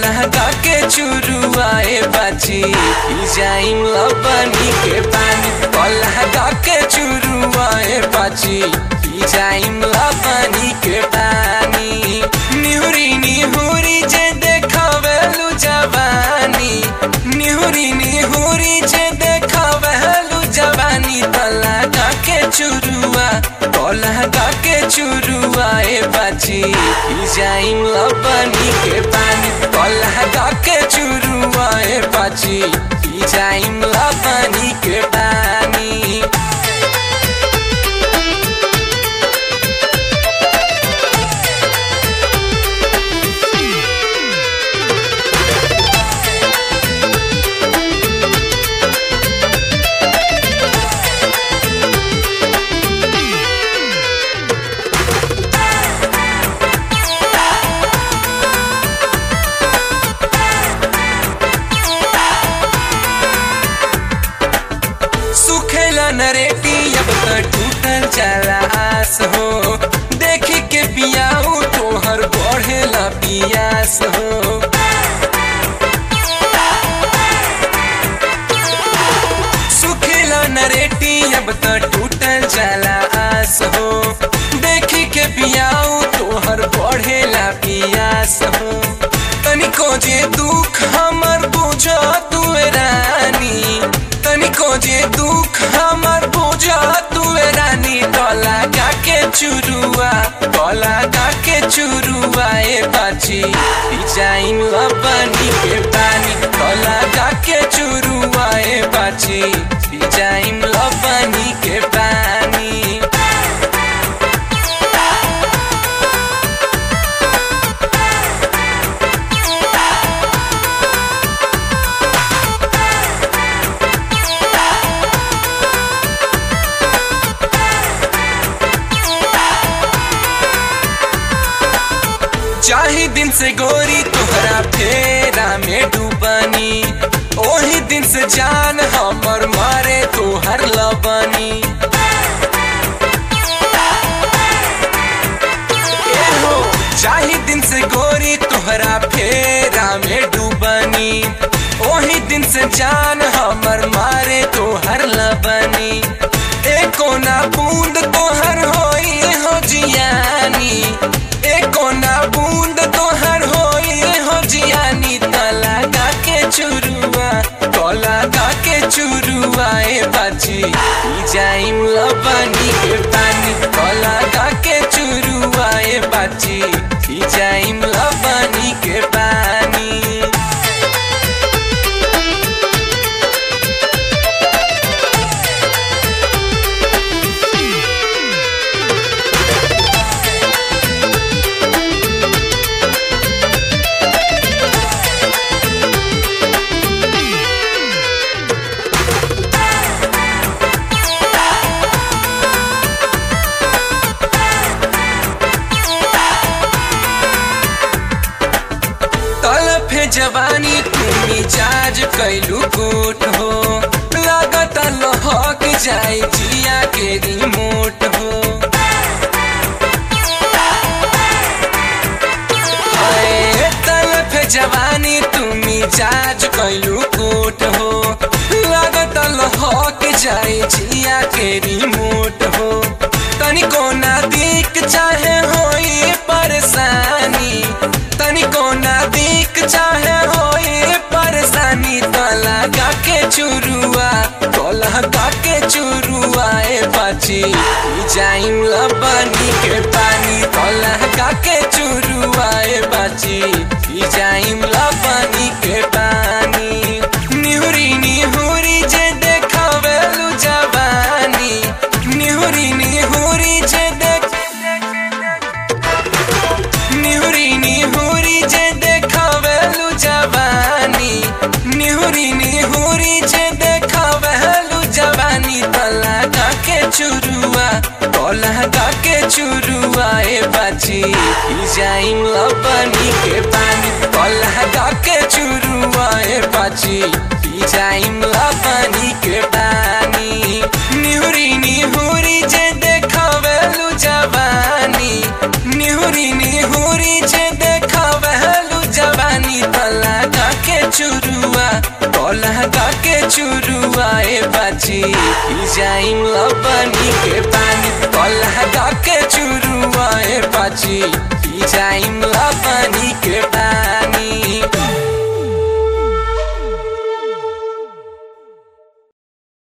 लगा के चुरुआए बाची पी जाइम लबनी के पानी लगा के चुरुआए बाची पी जाइम लबनी के पानी निहुरी निहुरी जे देखवेलु जवानी निहुरी निहुरी जे देखवेलु जवानी लगा के चुरुआ लगा के चुरुआए बाची पी जाइम लबनी के पानी लगा के चुरुआए बाची पी जाइम लबनी के पानी सुखेला नरेटी अब त टूटल जाला आस हो देखी के पियाऊ तोहर बढ़ेला पियास हो सुखेला नरेटी अब त टूटल जाला आस हो देखी के पियाऊ तोहर बढ़ेला पियास हो तनिको जे दुख हमर बुझ तू रानी तनिको जे दुख हमर बुझ तू रानी गला गा के चुरुआ गला गा के चुरुआ ए बाची जाइन लबनी के पानी गला गा के चुरुआ ए बाची जाइन लबनी के पानी चाही दिन से गोरी तोहरा फेरा में डूबनी ओही दिन से जान हमर मारे तोहर लबनी ए हो, चाही दिन से गोरी तोहरा फेरा में डूबनी ओही दिन से जान हमर मारे तोहर लबनी ए कोना बूंद तोहर होई हो जियानी ए कोना बूंद तोहर होई हो जियानी तला गा के चुरुआ तला गा के चुरुआ ए बाची ई जाइम लबनी के पानी तला गा के चुरुआ ए बाची ई जाइम लबनी के पानी तलफे जवानी तुमी चार्ज कैलू कोट हो लागत लहक जाए जिया के रिमोट हो हाय, तलफे जवानी तुमी चार्ज कैलू कोट हो लागत लहक जाए जिया के रिमोट हो तनिको ना दिक चाहे होई परेशानी तनिको ना दिक चाहे होई परेशानी तला गा के चुरुआ तला गा के चुरुआ ए बाची ई जाइम लबनी के पानी तला गा के चुरुआ ए बाची ई जाइम लबनी के पानी निहुरी निहुरी जे देखवेलु जवानी निहुरी निहुरी जे देख निहुरी निहुरी जे देखवेलु जवानी निहुरी निहुरी जे देखवेलु जवानी तला गा के चुरुआ तला गा के चुरुआ ए बाची ई जाइम लबनी के पानी तला गा के चुरुआ ए बाची ई जाइम लबनी के पानी निहुरी निहुरी जे देखवेलु जवानी निहुरी निहुरी जे देखवेलु जवानी तला चुरुआ लहका के चुरुआ ए बाची पी जाइम लबनी के पानी लहका के चुरुआ ए बाची पी जाइम